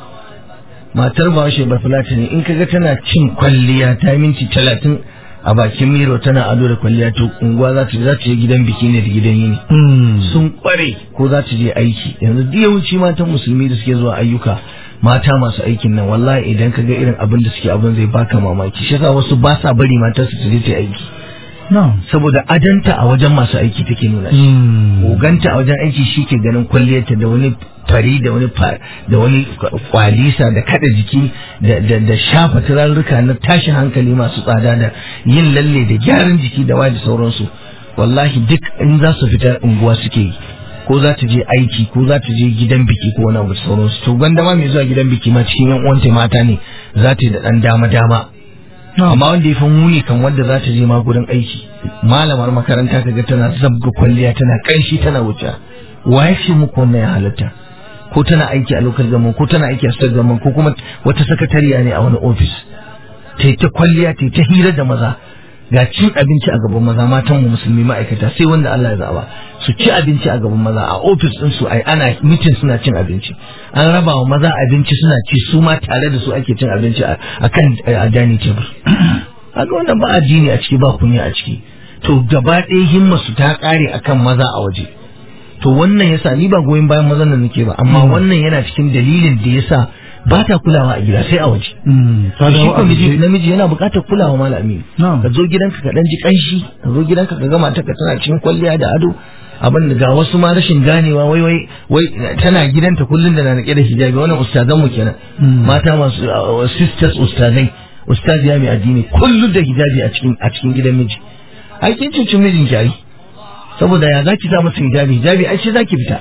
matar bahaushe bafulatani in kaga tana cin kwalliya ta minti talatin a bakin miro tana ado da kwalliya to unguwa za ta za ta je gidan biki ne da gidan yini Mm. sun kware ko za ta je aiki yanzu duk yawanci matan musulmi da suke zuwa ayyuka mata masu aikin nan wallahi idan ka ga irin abin da suke abin zai baka mamaki shi yasa wasu ba sa bari matar su ta je ta yi aiki Na'am. saboda adanta a wajen masu aiki take nuna shi Mm. oganta a wajen aiki shi ke ganin kwalliyarta da wani fari da wani fa- da wani kwalisa da kada jiki da, da, da shafa turarruka na tashin hankali masu tsada da yin lalle da gyaran jiki da waje sauransu wallahi duk in za su fita unguwa suke yi ko za ta je aiki ko za ta je gidan biki ko wani abu da sauransu to gwanda ma mai zuwa gidan biki ma cikin yan uwanta mata ne za ta yi da dan dama dama amma wanda ya fi muni kan wanda za ta je ma gurin aiki malamar makaranta kaga tana zabga kwalliya tana kanshi tana wuce wa ya ce muku wannan ya halatta ko tana aiki a lokal gaman ko tana aiki a state gaman ko kuma wata sakatariya ne a wani ofis ta yi ta kwalliya ta yi ta hira da maza ga cin abinci a gaban maza matan mu musulmi ma'aikata sai wanda Allah ya zaba su ci abinci a gaban maza a ofis din su ai ana mitin suna cin abinci an raba wa maza abinci suna ci su ma tare da su ake cin abinci a a kan a dining table haka wannan ba addini a ciki ba kunya a ciki to gaba ɗaya himma su ta ƙare akan maza a waje to wannan yasa ni ba goyon bayan mazan nan nake ba amma wannan yana cikin dalilin da yasa ba ta kulawa a gida sai a waje Mm. Ta shi dawo ko a miji waje. namiji yana buƙatar kulawa malami Na'am. ka zo gidanka ka dan ji kanshi ka zo gidanka ka ga matarka tana cikin kwalliya da ado abin da ga wasu ma rashin ganewa wai wai wai tana gidanta kullun da na rike da hijabi wannan ustazan mu kenan Mm. mata masu uh, sisters ustazai ustaziya mai addini kullun da hijabi a cikin a cikin gidan miji ai kin cuci mijin ki ai saboda ya zaki sa masa hijabi hijabi ai shi zaki fita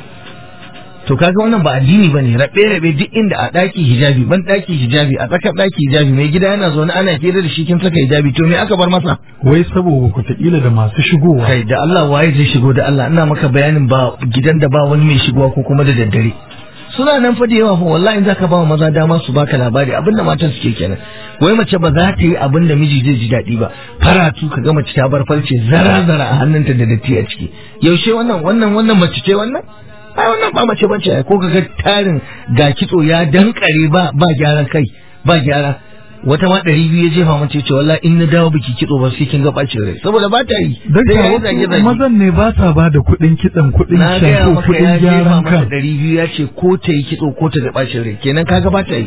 to kaga wannan ba addini bane rabe rabe duk inda a daki hijabi ban daki hijabi a tsakar daki hijabi mai gida yana zaune ana hira da shi kin saka hijabi to me aka bar masa Wai saboda wataƙila da masu shigowa. kai da Allah waye zai shigo da Allah ina maka bayanin ba gidan da ba wani mai shigowa ko kuma da daddare suna nan fa da yawa fa wallahi in zaka ba wa maza dama su baka labari abinda matan suke kenan wai mace ba za ta yi abin da miji zai ji daɗi ba faratu ka ga mace ta bar farce zara zara a hannunta da datti a ciki yaushe wannan wannan wannan mace ce wannan ai wannan ba mace bace ai ko kaga tarin ga kitso ya dankare ba ba gyaran kai ba gyara wata ma ɗari biyu ya jefa mace ce wallahi in na dawo biki kitso ba sai kin ga bacin rai saboda ba ta yi Don sai ka ya yi zage wasu zage mazan ne ba sa ba da kuɗin kitson kuɗin na gaya shampo maka ya kuɗin jefa gyaran mata kan. ɗari biyu ya ce ko ta yi kitso ko ta da bacin rai kenan kaga ba ta yi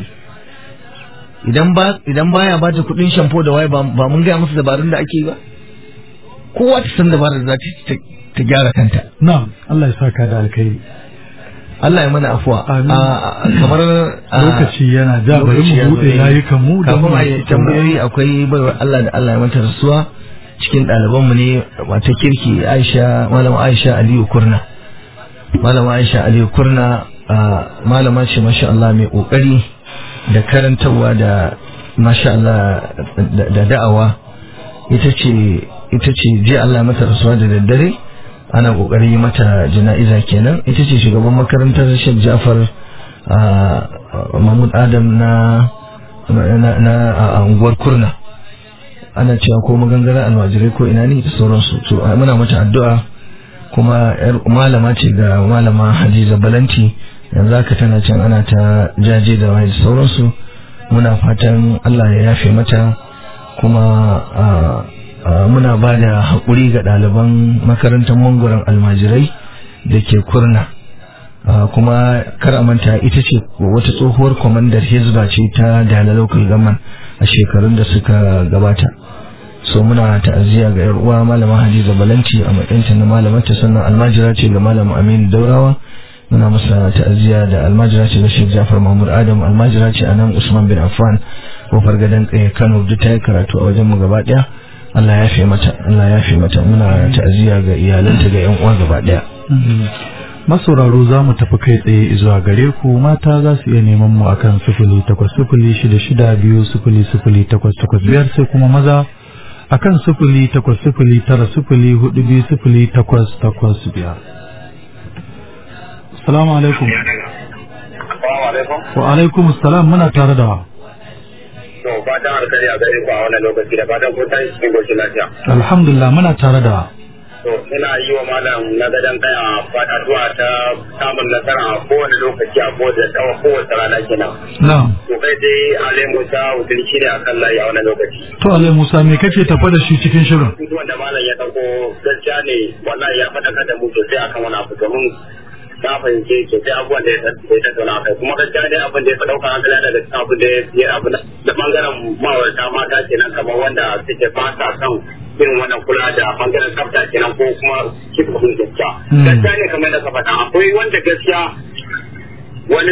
idan ba idan baya ba ta kuɗin shampo da waye ba ba mun gaya musu dabarun da ake yi ba kowa ta san dabarar da za ta ta gyara kanta Na'am, Allah ya saka da alkhairi. Allah ya mana afuwa Amin. A- a- kamar a- Lokaci yana ja bari lokaci ya mu zo buɗe yi. layukan mu don kafin a yi masu tambayoyi akwai baiwar Allah da Allah ya mata rasuwa cikin ɗalibanmu ne mata kirki Aisha malama Aisha Aliyu Kurna malama Aisha Aliyu Kurna a, malama ce masha Allah mai kokari da karantarwa da masha Allah da- da da'awa ita ce ita ce je Allah ya mata rasuwa da daddare ana kokari yi mata jana'iza kenan ita ce shugaban makarantar Sheikh Jafar a, Mahmud Adam na na na a unguwar Kurna ana cewa ko magangaren almajirai ko ina ne da sauransu to a, muna mata addu'a kuma yar malama ce ga malama Hadiza Balanti yanzu haka tana can ana ta jaje da wani da sauransu muna fatan Allah ya yafe mata kuma a, a, muna ba da haƙuri ga ɗaliban makarantar mangoron almajirai da ke kurna Uh, kuma kar a manta ita ce wata tsohuwar kwamandar hizba ce ta dala local government a shekarun da suka gabata so muna ta'aziyya ga yar uwa malama Hadiza Balanti a matsayinta na malamar ta sannan almajira ce ga malam Aminu Daurawa muna masa ta'aziyya da almajira ce ga Sheikh Jafar Mahmud Adam almajira ce a nan Usman bin Affan kofar gadon tsaye Kano duk ta yi karatu a wajen mu gaba daya Allah ya fi mata Allah ya fi mata muna ta'aziyya ga iyalanta ga yan uwa gaba daya masauraro za mu tafi kai tsaye zuwa gare ku mata za su iya neman mu akan sifili takwas sifili shida shida biyu sifili sifili takwas takwas biyar sai kuma maza akan sifili takwas sifili tara sifili hudu biyu sifili takwas takwas biyar. Salamu alaikum. Wa alaikum salam muna tare da wa. To fatan alkali a gare ku a wannan lokaci da fatan kun tashi cikin goshin lafiya. Alhamdulillah muna tare da wa. To ina yi wa malam na gadon kai a fadatuwa ta samun nasara a kowane lokaci a kowace tsawa kowace rana kenan. Na'am. To kai dai Ale Musa Udin shi ne a kan layi a wannan lokaci. To Alai Musa me kake tafa da shi cikin shirin? Duk wanda malam ya ɗauko gaskiya ne wallahi ya faɗaka da mu sosai akan wani abu domin na fahimce sosai abubuwan da ya tattauna kai kuma gaskiya dai abin da ya fi ɗaukar hankali daga cikin abin da ya abu da bangaren ma'aurata mata kenan kamar wanda suke ba sa son irin wannan kula da bangaren tsafta kenan ko kuma kifa kun gaskiya. Gaskiya ne kamar da ka faɗa akwai wanda gaskiya wani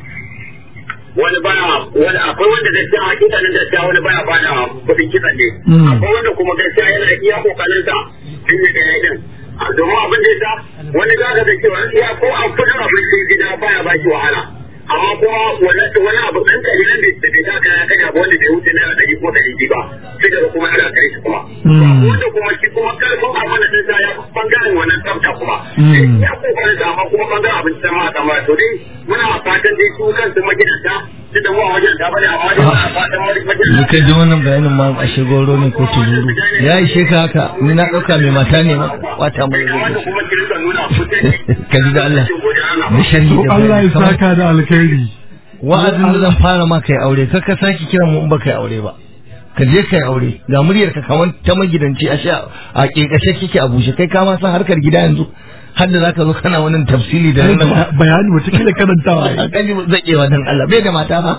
wani baya wani akwai wanda gaskiya hakikanin gaskiya wani baya bada kuɗin kitsan ne. Akwai wanda kuma gaskiya yana iya kokarin sa in yi da yayin domin abin da ya wani za ka ga cewa iya ko a kudin abinci gida baya ba shi wahala. amma kuma wani wani abu ɗan kalilan da da bai taka ya kai abu wanda bai wuce naira ɗari ko ɗari biyu ba sai daga kuma ana kai shi kuma wanda kuma shi kuma karfin amana din sa ya bangaren wannan tsafta kuma ya kokarin sa amma kuma bangaren abinci sai ma a samu to dai muna fatan dai su kansu magidanta su da mu a wajen ta bane amma dai muna fatan magidanta ni kai ji wannan bayanin ma a shigoro ne ko tuzuru ya ishe ka haka ni na ɗauka mai mata ne ma wata mai wanda zai kuma kirista nuna fitar ka ji da Allah da sharhi To da Allah bayani ya kamar saka da alkhairi. wa'azin da zan fara ma kai aure kar ka sake kiran mu in ba kai aure ba ka je kai aure ga muryar ka kamar ta magidanci a sha a kekashe kike a bushe kai ka ma san harkar gida yanzu har da zaka zo kana wannan tafsili da nan Bayani wata karantawa. a gani zakewa dan Allah bai da mata ba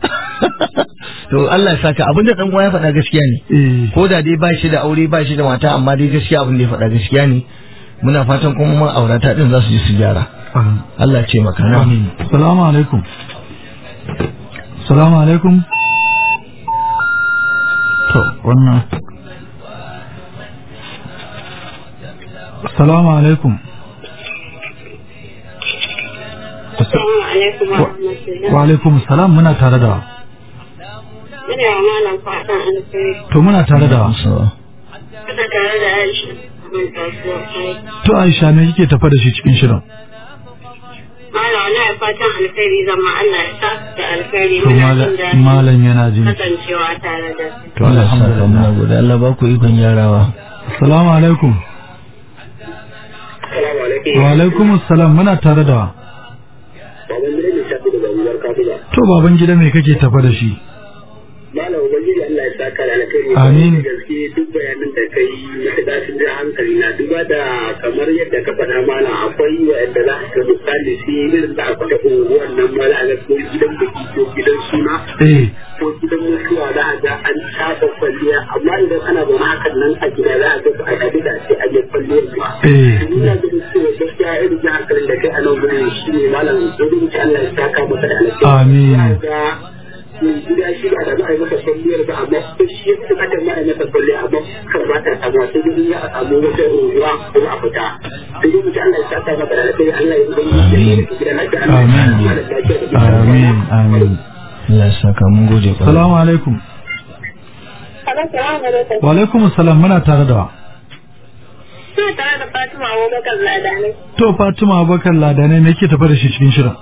to Allah ya saka abinda dan uwa ya faɗa gaskiya ne Eh. ko da dai ba shi da aure ba shi da mata amma dai gaskiya abin da ya faɗa gaskiya ne muna fatan kuma ma aurata din za su ji su gyara Allah ce maka na Amin. Salamu alaikum. Salamu alaikum. To, wannan. Salamu alaikum. Assalamu alaikum wa rahmatullah. Wa alaikum salam muna tare da. Ina wa malam fatan alkhairi. To muna tare da. Ina tare da Aisha. Mun kasuwa kai. To Aisha me kike tafa da shi cikin shirin? Malam wala fatan alkhairi zama Allah ya sa da alkhairi To muna mala- jin daɗin malam yana jin. kasancewa tare da su. To alhamdulillah. muna gode Allah ba ku ikon gyarawa Salamu alaikum. Assalamu alaikum. Wa alaikum salam muna tare da. Baban gida ne shafi da babuwar kafila. To baban gida me kake tafa da shi? Malam Ubangiji Allah ya saka da alkhairi. Amin. Da gaske duk bayanan da kai matuƙa sun ja hankali na duba da kamar yadda ka faɗa mana akwai wa'anda za ka misali su yi irin da aka taɓa unguwan nan ma za a ga ko gidan biki ko gidan suna Eh. ko gidan mutuwa za a ga an shafa kwalliya amma idan ana zaune hakan nan a gida za a ga ba a kaɗi da ce a yi kwalliyar ba. Eh. Ina ganin cewa gaskiya irin jan hankalin da kai a nan gurin shi ne malam Ubangiji Allah ya saka masa da alkhairi. Amin. Za ga gida shi ba da za a yi masa kwalliyar ba amma ko shi ya fi bukatar ma a yi masa kwalliya amma kan ba ta samuwa sai dai ya a samu wata unguwa ko a fita sai dai mutum Allah ya saka masa da alkhairi Allah ya zama da shi da gida lafiya Allah ya Amin. sa da lafiya da gida Amin. Amin. Allah ya saka mun gode kwarai. Salamu alaikum. Assalamu alaikum. Wa alaikum salam muna tare da. Ina tare da Fatima Abubakar Ladanai. To Fatima Abubakar Ladane me yake tafa da shi cikin shirin?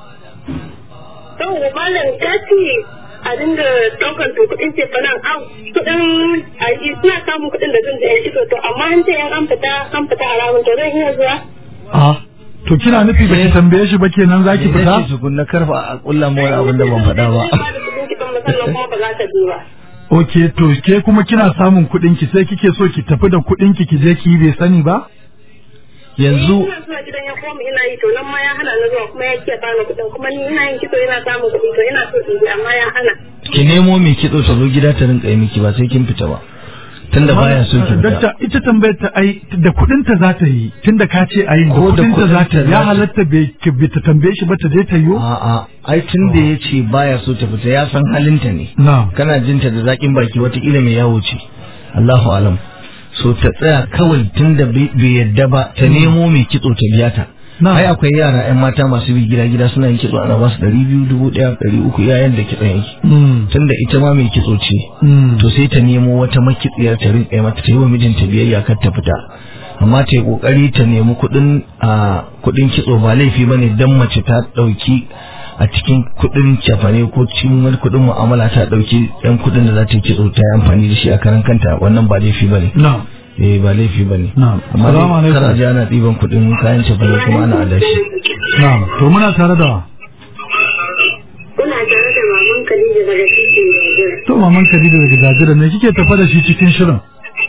To malam ta ce a dinga ɗaukar to kuɗin ce fa nan an kuɗin a yi suna samun kuɗin da zan da yan ido to amma an ce yan an fita an fita a ramin to zan iya zuwa. Ah. To kina nufi ba ki tambaye shi ba kenan zaki Idan fita? ce su kunna karfa a kulla mu wani abin da ban faɗa ba. Ba da kuɗin kiɗan musamman kuma ba za ta je ba. Ok, to ke kuma kina samun kuɗin ki sai kike so ki tafi da kuɗin ki ki je ki yi bai sani ba? Yanzu Ina zuwa gidan ya koma ina yi to nan ma ya hana na zuwa kuma ya ke bani kuɗin kuma ni ina yin kitso ina samun kuɗi to ina so in je amma ya hana. ki nemo mai kitso ta zo gida ta rinka yi miki ba sai kin fita ba. tunda baya so ki fita Dakta ita tambayar ta ai da kudin ta za ta yi tunda ka ce ayin da Ko da kudin ta za ta kuɗinta yi za ya ta- halatta bai ki- bai ta tambaye shi ba ta je ta yi a'a ai tun da ya ce baya so ta fita ya san halinta ne na'am kana jinta da zaƙin baki watakila mai yawo ce Allahu alam so ta tsaya kawai tun da bai bai yadda ba ta nemo mai kitso ta biya ta na'am ai akwai yara yan mata masu bi gida gida suna yin kitso ana ba su ɗari biyu dubu ɗaya ɗari uku yayan da kitson yake Mm, tun da ita ma mai kitso ce mm. to sai ta nemo wata makitsiyar ta rinƙa mata ta yi wa mijinta biyayya kar ta fita amma ta yi ƙoƙari ta nemi kuɗin a kuɗin kitso ba laifi ba ne don mace ta ɗauki a cikin kuɗin cefane ko cikin wani kuɗin mu'amala ta ɗauki ɗan kuɗin da za ta yi kitso ta yi amfani da shi a karan kanta wannan ba laifi ba ne na'am eh ba laifi ba ne na'am amma assalamu dai kar a alaikum ji ana ɗiban kuɗin kayan cefane kuma ana adashi na'am to muna tare da wa? Kuna tare da maman Khadija daga titin Gajiyar. to maman Khadija daga Jajira me kike tafa da shi cikin shirin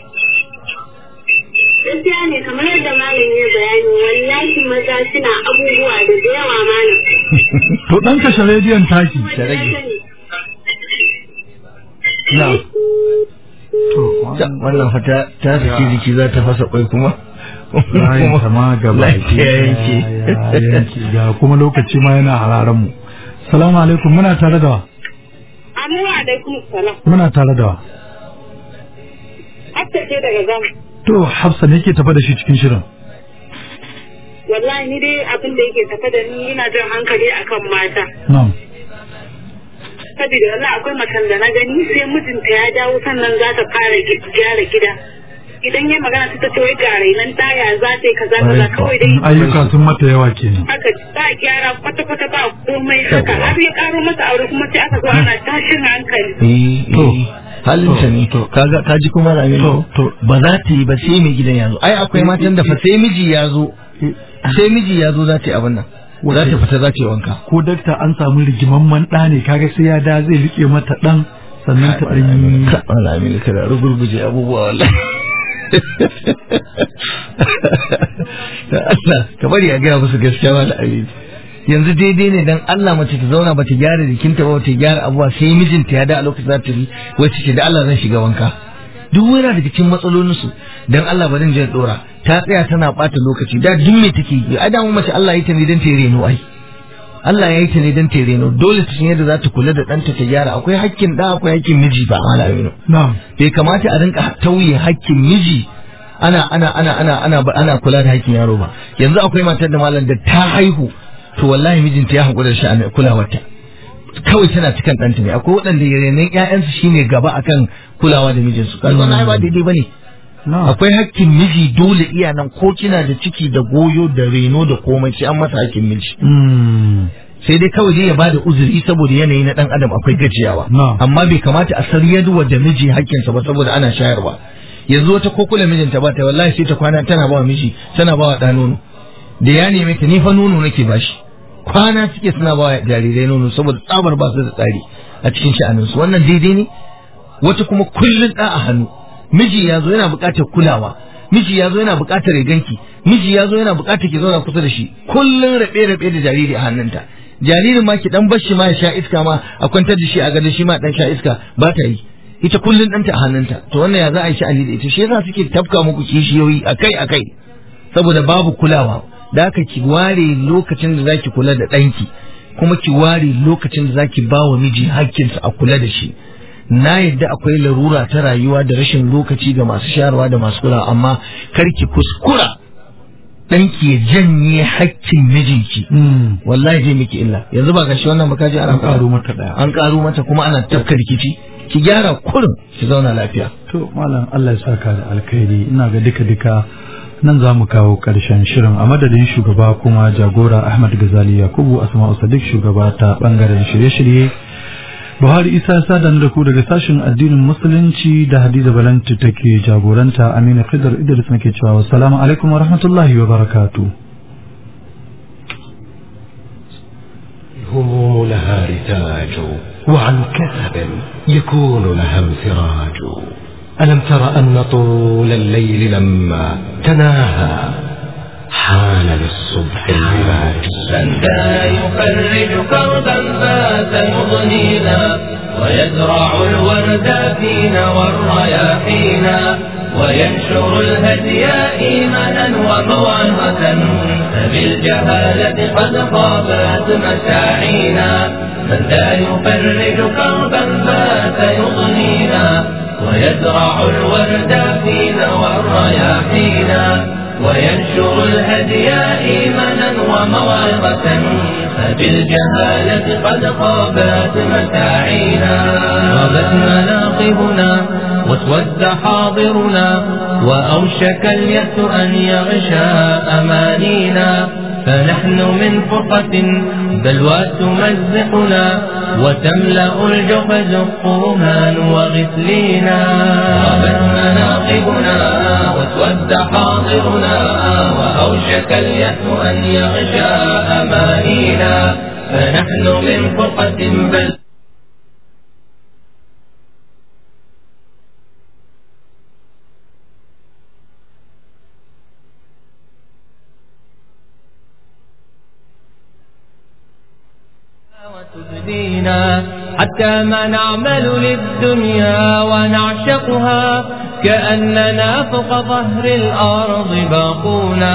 Gaskiya ne kamar yadda malam ya bayani wallahi maza suna abubuwa da da yawa malam. to dan kashe rediyon taki Kuma da na rage. sani. na'am to Ta- wannan fata ta saki jiki za ta fasa kwai kuma layin kama gaba lafiya yanke ya yanke ga kuma lokaci ma yana hararen mu salamu alaikum muna tare da wa? Amma alaikum salam. muna tare da wa? Hatta ce daga gam. to hafsa ne ke tafa da shi cikin shirin Wallahi ni dai abin da yake tafe da ni ina jan hankali akan mata. na'am Saboda wallahi akwai macen da na gani sai mijinta ya dawo sannan za ta fara gi- gyara gida. Idan ya magana ta ce wai ga rainan taya za ta yi kaza kaza kawai dai ayyuka sun mata yawa kenan haka ba gyara kwata-kwata ba komai haka har ya karo masa aure kuma sai aka zo ana tashin hankali. eh To. eh halinta ne To. kaga kaji kuma ramin To, to. ba za ta yi ba sai mai gidan ya zo ai akwai matan da fa sai miji ya zo sai miji ya zo za ta yi abin nan za ta fita za ta yi wanka ko dakta an samu rigimamman ɗa ne kaga sai ya da zai rike mata ɗan sannan ta ɗan yi ka ramin kada rugurguje abubuwa wallahi da Allah ka bari a gaya musu gaskiya wala amin yanzu daidai ne dan Allah mace ta zauna ba ta gyara jikinta ba ta gyara abuwa sai mijinta ya da a lokacin za ta yi wacce ce da Allah zan shiga wanka duk wani daga cikin matsalolin su dan Allah ba zan je dora ta tsaya tana bata lokaci da duk me take yi ai da mu mace Allah ya yi ta ne dan ta yi reno ai Allah ya yi ta ne dan ta yi reno dole ta san yadda za ta kula da ɗanta ta gyara akwai hakkin da akwai hakkin miji ba malaminu na'am bai kamata a rinka tauye hakkin miji ana ana ana ana ana ana kula da hakkin yaro ba yanzu akwai matar da malam da ta haihu to wallahi mijinta ya hankula da shi a kulawarta kawai tana cikin ɗanta ne akwai waɗanda renon ƴaƴansu shine gaba akan kulawa da mijinsu kaga wannan ai ba daidai bane na'am akwai hakkin miji dole iya nan ko kina da ciki da goyo da reno da komai sai an masa hakkin miji Mm. sai dai kawai dai ya bada uzuri saboda yanayi na dan adam akwai gajiyawa Na'am. amma bai kamata a saryarwa da miji hakkinsa ba saboda ana shayarwa yanzu wata ko kula mijinta ba ta wallahi sai ta kwana tana ba wa miji tana ba wa ɗa nono da ya neme ta ni fa nono nake bashi kwana suke suna ba wa jarirai nono saboda tsabar ba su da tsari a cikin sha'aninsu wannan daidai ne wata kuma kullun ɗa a hannu miji ya zo yana buƙatar kulawa miji ya zo yana buƙatar ya ganki miji ya zo yana buƙatar ki zauna kusa da shi kullun rabe rabe da jariri a hannunta jaririn ma ki dan bar shi ma ya sha iska ma a kwantar da shi a gado shi ma dan sha iska ba ta yi ita kullun ɗanta a hannunta to wannan ya za a yi sha'ani da ita shi yasa suke tafka muku kishiyoyi akai akai saboda babu kulawa da haka ki ware lokacin da zaki kula da ɗanki kuma ki ware lokacin da zaki ba wa miji hakkinsa a kula da shi na yadda akwai larura ta rayuwa da rashin lokaci ga masu shayarwa da masu kulawa amma kar ki kuskura ɗanki ya janye hakkin mijinki Mm. wallahi zai miki illa yanzu ba gashi wannan makaji ana an ƙaro mata ɗaya an ƙaro mata kuma ana tafka rikici ki gyara kurin ki zauna lafiya to malam Allah ya saka da alkhairi ina ga duka duka nan za mu kawo ƙarshen shirin a madadin shugaba kuma jagora Ahmad Gazali Yakubu Asma'u Sadiq shugaba ta bangaren shirye-shirye Buhari Isa Sadan da ku daga sashen addinin Musulunci da Hadiza Balanti take jagoranta Aminu Khidr Idris nake cewa assalamu alaikum wa rahmatullahi wa barakatuh الهموم لها رتاج وعن كثب يكون لها انفراج ألم تر أن طول الليل لما تناهى حان للصبح البلاج من ذا يفرج كربا فات مضنينا ويزرع الورد فينا والرياحينا وينشر الهدي إيمانا وموعظة فبالجهالة قد خابت مساعينا من لا يفرج كربا فات يضنينا ويزرع الورد فينا والرياحينا وينشر الهدي إيمانا وموعظة فبالجهالة قد خابت مساعينا غابت مناقبنا واسود حاضرنا وأوشك اليأس أن يغشى أمانينا فنحن من فرقة بلوى تمزقنا وتملأ الجحز قوما وغسلينا غابت مناقبنا واسود حاضرنا وأوشك اليأس أن يغشى أمانينا فنحن من فرقة بل وتبدينا حتى ما نعمل للدنيا ونعشقها كأننا فوق ظهر الأرض باقونا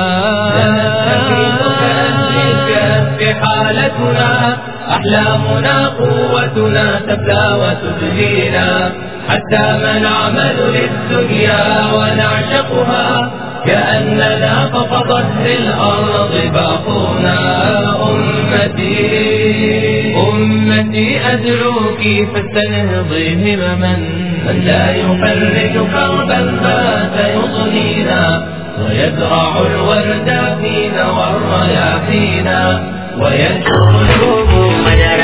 في حالتنا أحلامنا قوتنا تبلى وتبدينا حتى ما نعمل للدنيا ونعشقها كأننا فوق ظهر الأرض باقونا أمتي أمتي أدعوك فاستنهضي همما من لا يفرج كربا فات يضنينا ويزرع الورد فينا والرياحينا وينشر الهبوب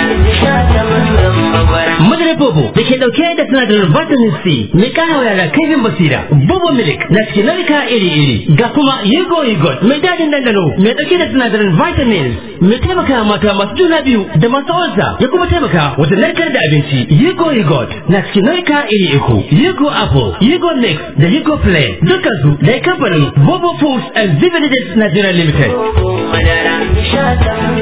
Madarar Bobo da ke dauke da sinadarin vitamin C mai kara wa yara kaifin basira. Bobo Milk na cikin nau'ika iri-iri. Ga kuma Yugo Yugot mai dadin dandano mai dauke da sinadarin vitamins mai taimaka mata masu juna biyu da masu ulsa ya kuma taimaka wajen narkar da abinci. Yugo Yugot na cikin nau'ika iri uku. Yugo Apple, Yugo Mix da Yugo Play. Dukkan su da kamfanin Bobo Foods and Beverages Nigeria Limited. Madara,